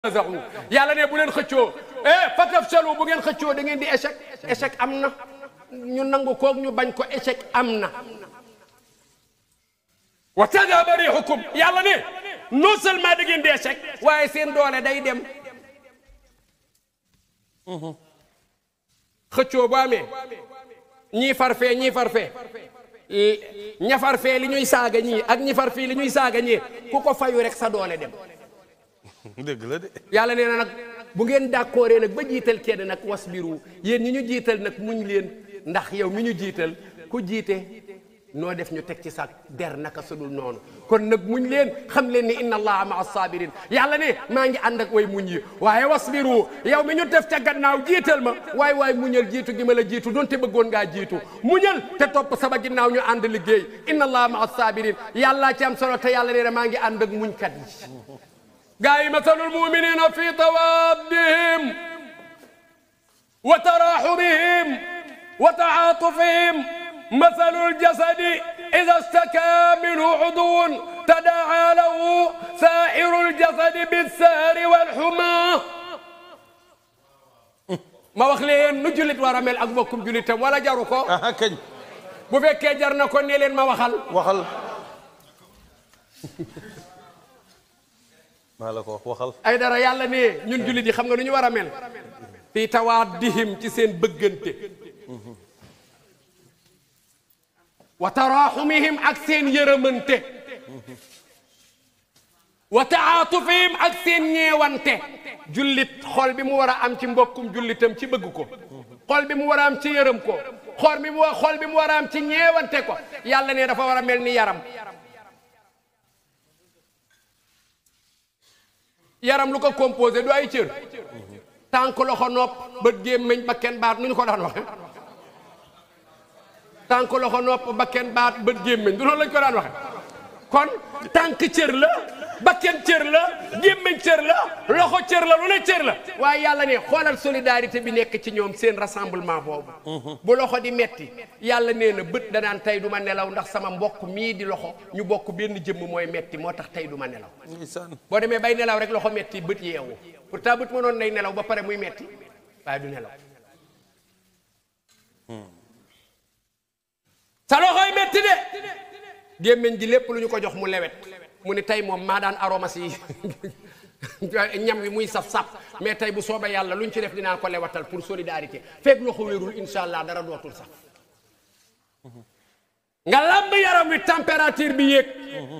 tanazahu yàlla ne bu leen xëccoo eh fatafshalu bu ngeen xëccoo da ngeen di échec échec am na ñu nangu koog ñu bañ ko échec am na wa tadhaba rihukum yàlla ne non seulement da ngeen di échec waaye seen doole day dem xëccoo bu amee ñii farfee ñii farfee ña farfee li ñuy saaga ñii ak ñi farfii li ñuy saaga ñii ku ko fayu rek sa doole dem dëgg la de. yàlla nee na nag bu ngeen d'accordé nag ba jiital kenn nag wasbiru yéen ñi ñu jiital nag muñ leen ndax yow mi ñu jiital ku jiite noo def ñu teg ci sa der naka sudul noonu kon nag muñ leen xam leen ni inna allaha maa sabirin yàlla ne maa ngi ànd ak way muñ yi waaye wasbiru yow mi ñu def ca gannaaw jiital ma waay waay muñal jiitu gi ma la jiitu donte bëggoon ngaa jiitu muñal te topp sama ginnaaw ñu ànd liggéey inna allaha maa sabirin yàllaa ci am solo te yàlla nee na maa ngi ànd ak muñkat yi gaa yi masalul muminina fi tawaddihim wa taraxumihim wa taatufihim masalul jasadi ida staka minhu udwun tadaa lahu sairu ljasadi bilsahri walxuma ma wax leen nu jullit war a mel ak mbokkum jullitam wala jaru ko ah kañ. bu fekkee jar na ko ne leen ma waxal waxal. maa la ko wax waxal. ay dara yàlla ne ñun jullit yi xam nga nu ñu war a mel fii tawaddihim ci seen bëggante wa taraxumihim ak seen yërëmante wa taatufihim ak seen ñeewante jullit xol bi mu war a am ci mbokkum jullitam ci bëgg ko xol bi mu war a am ci yërëm ko xol bi mu xol bi mu war a am ci ñeewante ko yàlla ne dafa war a mel ni yaram yaram lu ko composé du ay cër tànk loxo nopp bët gémmiñ bakken baat nu ñu ko daan waxe tànk loxo nopp bakken baat bët gémmiñ du noonu lañ ko daan waxe kon tànk cër la bakken cër la gémmiñ cër la loxo cër la lu ne cër la waaye yàlla ne xoolal solidarité bi nekk ci ñoom seen rassemblement boobu bu loxo di metti yàlla nee na bët danaan tey du ma nelaw ndax sama mbokk mii di loxo ñu bokk benn jëmm mooy metti moo tax tey du ma nelaw ndeysaan. boo demee bay nelaw rek loxo metti bët yeewu pourtant bët mënoon nay nelaw ba pare muy metti waaye du nelaw sa loxoy metti de gémmiñ gi lépp lu ñu ko jox mu lewet mu ni tey moom maa daan aromas yi ñam wi muy saf-saf mais tey bu soobee yàlla lu ñu ci def dinaa ko lewatal pour solidarité fekk loxo wérul insha allah dara dootul sax nga lamb yaram wi température bi yéeg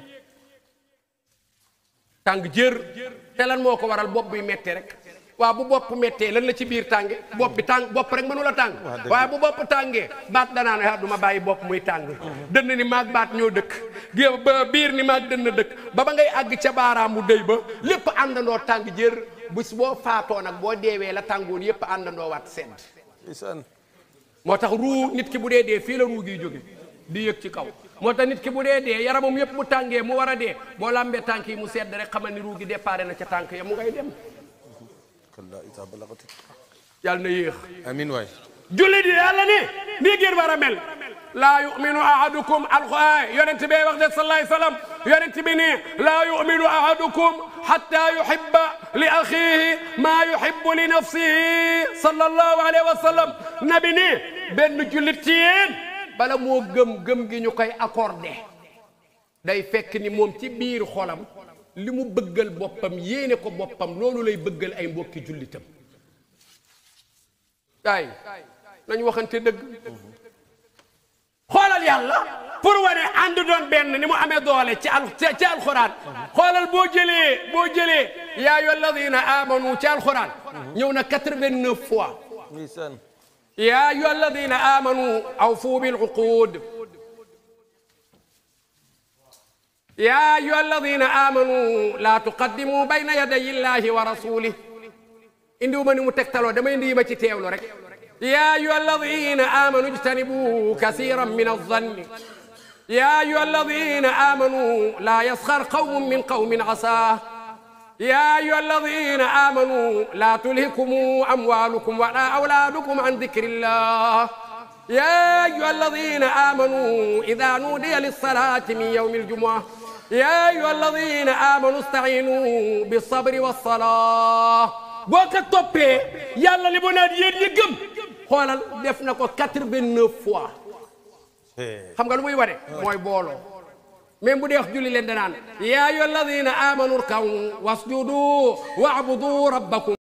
tàng jër te lan moo ko waral bopp buy metti rek waaw bu bopp mettee lan la ci biir tànge bopp bi tàng bopp rek mënu la tàng waaye bu bopp tàngee baat danaan ah du ma bàyyi bopp muy tàng dënn ni maag baat ñoo dëkk gé ba biir ni maag dënn dëkk ba ba ngay àgg ca baaraamu dëy ba lépp àndandoo tàng jër bis boo faatoo nag boo deewee la tàngoon yépp àndandoo waat sedd ndeysaan. moo tax ruu nit ki bu dee dee fii la ruu giy jóge di yëg ci kaw moo tax nit ki bu dee dee yaramam yépp bu tàngee mu war a dee boo lambee tànk yi mu sedd rek xamal ni ruu gi déparé na ca tànk ya mu ngay dem kallaa idaa balagati. yàlla na yéex amiin waay. jullit yi yàlla ne nii ngeen war a mel laa yuminu ahadukum alquran yonent bee wax de sallallahu alayhi wasallam yonent bi ne laa yuminu ahadukum hatta yuhibba li axihi maa yuhibbu li nafsihi sallallahu alayhi wa sallam nabi ne benn jullit ci yéen bala moo gëm gëm gi ñu koy accordé day fekk ni moom ci biir xolam li mu bëggal boppam yéene ko boppam loolu lay bëggal ay mbokki jullitam ay nañ waxante dëgg xoolal yàlla pour wane ànd doon benn ni mu amee doole ci al ci alxuraan xoolal boo jëlee boo jëlee yaa ayyuha alladina amanu ci alxuraan ñëw na 89 fois ndeysaan. yaa ayyuha alladina amanu awfu bil uqud yaa ayyuha alladina amanu la tuqaddimu bayna yaday illahi wa rasulih indiwuma ni mu tegtaloo dama indi yi ma ci teewlu rek يا أيها الذين آمنوا اجتنبوا كثيرا من الظن يا أيها الذين آمنوا لا يسخر قوم من قوم عساه يا أيها الذين آمنوا لا تلهكم أموالكم ولا أولادكم عن ذكر الله يا أيها الذين آمنوا إذا نودي للصلاة من يوم الجمعة yaa ayyuha alladina amanu stainu bi sabri wa salaa boo ko toppee yàlla li mu naan yéen ñi gëm xoolal def na ko quatre-vingt-neuf fois xam nga lu muy wane mooy booloo même bu dee wax julli leen danaan yaa ayyuha alladina amanu rkaw wasjudu wa'budu rabbakum